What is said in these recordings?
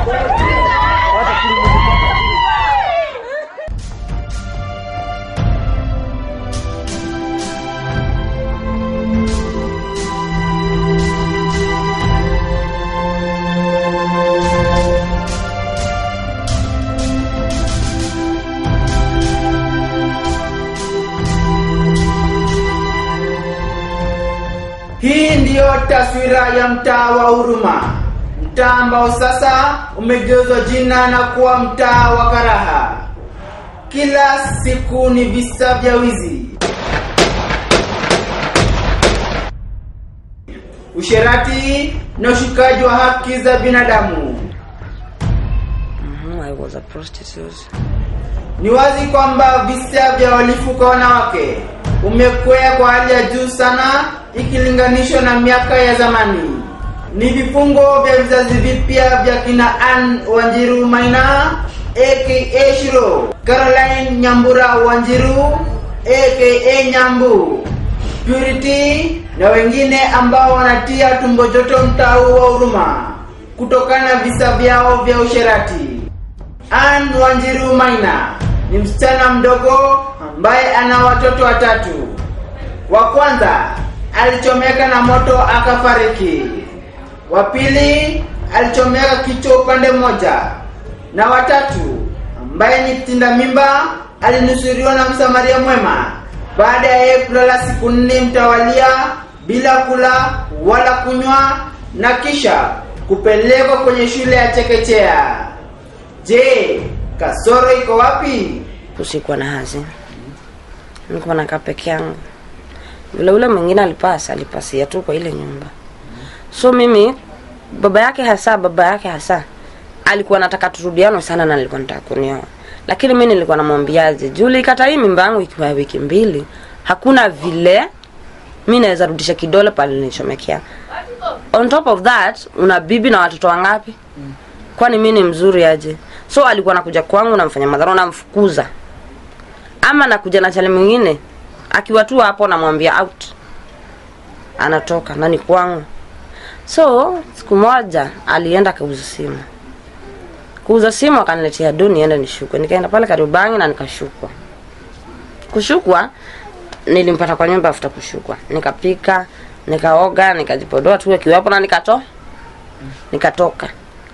Hii ndiyo taswira ya mtaa wa Huruma, mtaa ambao sasa umegeuzwa jina na kuwa mtaa wa karaha. Kila siku ni visa vya wizi, usherati na ushukaji wa haki za binadamu. Mhm, I was a prostitute. Ni wazi kwamba visa vya uhalifu kwa wanawake umekwea kwa hali ya juu sana ikilinganishwa na miaka ya zamani. Ni vifungo vya vizazi vipya vya kina Ann Wanjiru Maina aka Shiro, Caroline Nyambura Wanjiru aka Nyambu, Purity na wengine ambao wanatia tumbo joto mtaa huu wa Huruma kutokana na visa vyao vya usherati. Ann Wanjiru Maina ni msichana mdogo ambaye ana watoto watatu. Wa kwanza alichomeka na moto akafariki. Wa pili alichomeka kichwa upande mmoja, na watatu ambaye ni tinda mimba alinusuriwa na msamaria mwema baada ya yeye kulala siku nne mtawalia bila kula wala kunywa na kisha kupelekwa kwenye shule ya chekechea. Je, kasoro iko wapi? Usikuwa na hazi, nilikuwa nakaa peke yangu. Vile ule mwingine alipasa, alipasia tu kwa ile nyumba. So mimi baba yake hasa, baba yake hasa alikuwa nataka turudiano sana, na nilikuwa nataka kunioa, lakini mimi nilikuwa namwambiaje, Juli, kata hii mimba yangu ikiwa ya wiki mbili, hakuna vile mi naweza rudisha kidole pale nilichomekea. On top of that, una bibi na watoto wangapi? Kwani mi ni mzuri aje? So alikuwa nakuja kwangu namfanya madhara, namfukuza ama nakuja na chale mwingine akiwa tu hapo, namwambia out, anatoka nani kwangu. So siku moja alienda akauza simu, kuuza simu akaniletea do niende nishukwe. Nikaenda pale Kariobangi na nikashukwa. Kushukwa nilimpata kwa nyumba afuta kushukwa, nikapika nikaoga nikajipodoa tu akiwapo na nikato nikatoka.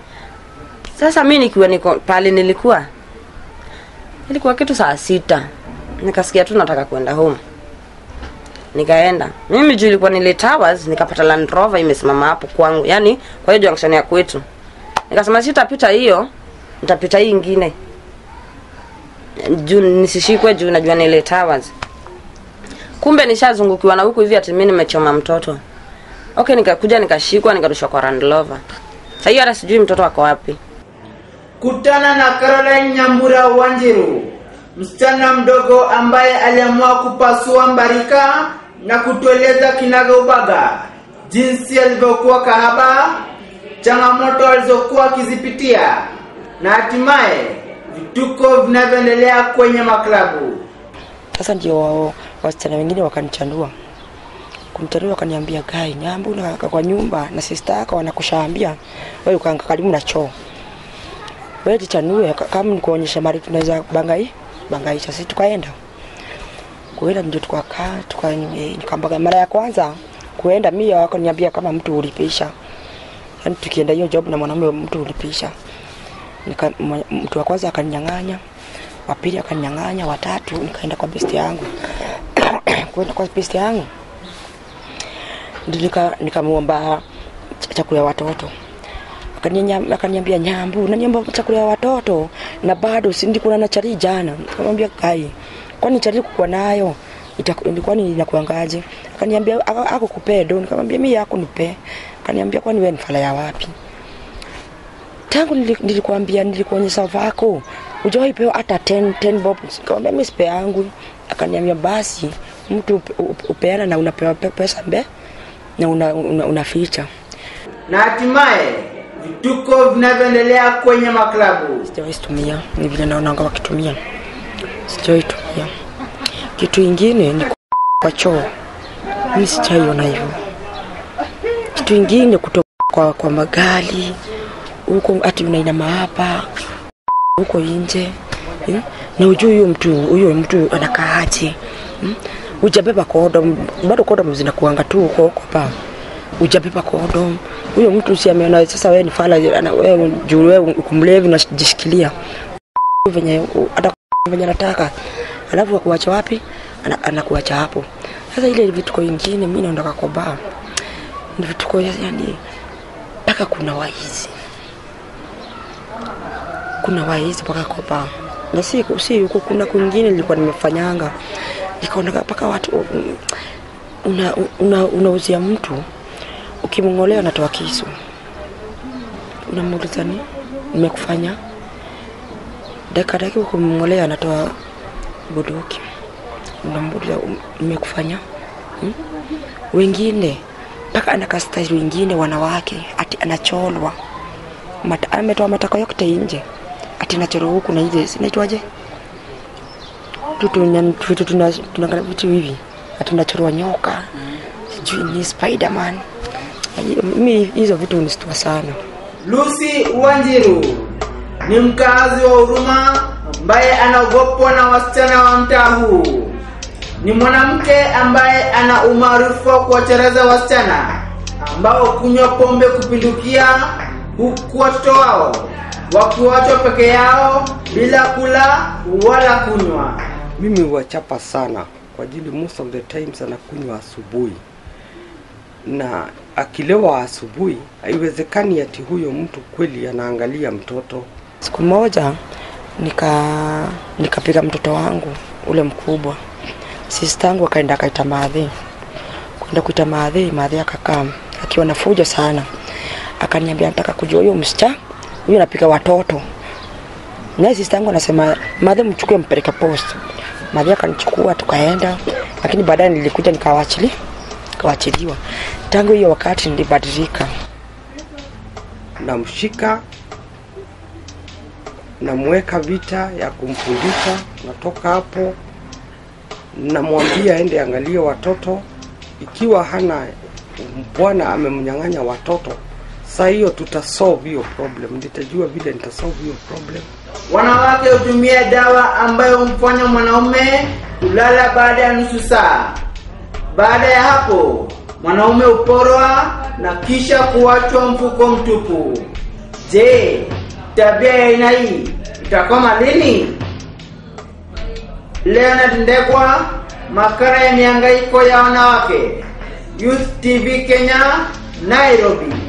Sasa mi nikiwa niko pale nilikuwa ilikuwa kitu saa sita, nikasikia tu nataka kwenda home, nikaenda mimi juu ilikuwa nile towers, nikapata Land Rover imesimama hapo kwangu, yani kwa hiyo junction ya kwetu. Nikasema sitapita hiyo, nitapita hii ingine juu nisishikwe, juu najua nile towers. Kumbe nishazungukiwa na huku hivi, ati mimi nimechoma mtoto. Okay, nikakuja nikashikwa, nikarushwa kwa Land Rover. Sasa hiyo hata sijui mtoto ako wapi. Kutana na Caroline Nyambura Wanjiru, msichana mdogo ambaye aliamua kupasua mbarika na kutueleza kinaga ubaga jinsi alivyokuwa kahaba, changamoto alizokuwa akizipitia na hatimaye vituko vinavyoendelea kwenye maklabu. Sasa ndio wao wasichana wengine wakanichandua kunichandua, wakaniambia gai nyambu na kwa nyumba na sister yako wanakushaambia wewe ukaanga karibu na choo wewe tichanue kama nikuonyesha mali tunaweza bangai bangaisha. Sisi tukaenda kuenda, ndio tukakaa tuka, nikambaga mara ya kwanza kuenda, mimi wako niambia kama mtu ulipisha, yani tukienda hiyo job na mwanamume mtu ulipisha. Nika, mtu wa kwanza akaninyang'anya, wa pili akaninyang'anya, watatu nikaenda kwa besti yangu kwenda kwa besti yangu ndio nika nikamwomba chakula ya watoto Akaninya- akaniambia nyambu naniomba chakula ya watoto na bado si ndikuna na chari jana nikamwambia kai kwani chari kukuwa nayo itaku- kwani inakuangaje akaniambia ako ako kupedo nikamwambia mimi yako nipe akaniambia kwani wewe ni fala ya wapi tangu nili- nilikwambia nilikuonyesha vako hujawahi pewa hata 10 10 bob nikamwambia mimi sipe yangu akaniambia basi mtu upe- upe- upeana na unapewa pe- pesa mbe na una, una, unaficha na hatimaye vituko vinavyoendelea kwenye maklabu. sijawahi tumia, ni vile naonanga wakitumia, sijawahi tumia. Kitu ingine ni kwa choo, mimi sijaiona hivyo. Kitu ingine kutoka kwa, kwa magari huko ati unainama hapa huko nje hmm? na ujui huyo mtu huyo mtu anakaaje hmm? ujabeba kodom bado kodom zinakuanga tu huko huko pa ujabeba kodom huyo mtu si ameona sasa wewe ni fala ana- wewe juu wewe kumlevi unajishikilia venye hata venye anataka alafu akuacha wapi Ana- anakuacha hapo sasa ile vituko ingine mi naondoka kwa baa ni vituko yani mpaka kuna waizi kuna waizi mpaka kwa baa na si si huko kuna kwingine nilikuwa nimefanyanga nikaonaka mpaka watu mm, una, una, unauzia mtu ukimng'olea unatoa kisu unamuuliza ni nimekufanya dakika dakika ukimng'olea anatoa bunduki unamuuliza "Um, nimekufanya hmm? wengine mpaka anakastari wengine wanawake ati anacholwa Mata, ametoa matako yote nje ati nachoro huku na ile sinaitwaje tutu vitu tuna tuna vitu hivi ati nachorwa nyoka sijui ni spiderman mi hizo vitu unistua sana Lucy Wanjiru ni mkazi wa Huruma ambaye anaogopwa na wasichana wa mtaa huu. Ni mwanamke ambaye ana umaarufu wa kuwacharaza wasichana ambao kunywa pombe kupindukia, huku watoto wao wakiwachwa peke yao bila kula wala kunywa. mimi huwachapa sana kwa ajili most of the times anakunywa asubuhi na akilewa asubuhi haiwezekani ati huyo mtu kweli anaangalia mtoto siku moja nika nikapiga mtoto wangu ule mkubwa sistangu akaenda akaita maadhi kwenda kuita maadhi maadhi akakaa akiwa na fujo sana akaniambia nataka kujua huyo msichana huyo anapika watoto naye sistangu anasema maadhi mchukue mpeleke post maadhi akanichukua tukaenda lakini baadaye nilikuja nikawachili nikawachiliwa tangu hiyo wakati nilibadilika namshika namweka vita ya kumfundisha natoka hapo namwambia aende angalie watoto ikiwa hana bwana amemnyang'anya watoto saa hiyo tutasolve hiyo problem nitajua vile nitasolve hiyo problem Wanawake hutumia dawa ambayo humfanya mwanaume kulala baada ya nusu saa. Baada ya hapo, mwanaume huporwa na kisha kuachwa mfuko mtupu. Je, tabia ya aina hii itakoma lini? Leonard Ndegwa, makala ya mihangaiko ya wanawake, Youth TV Kenya, Nairobi.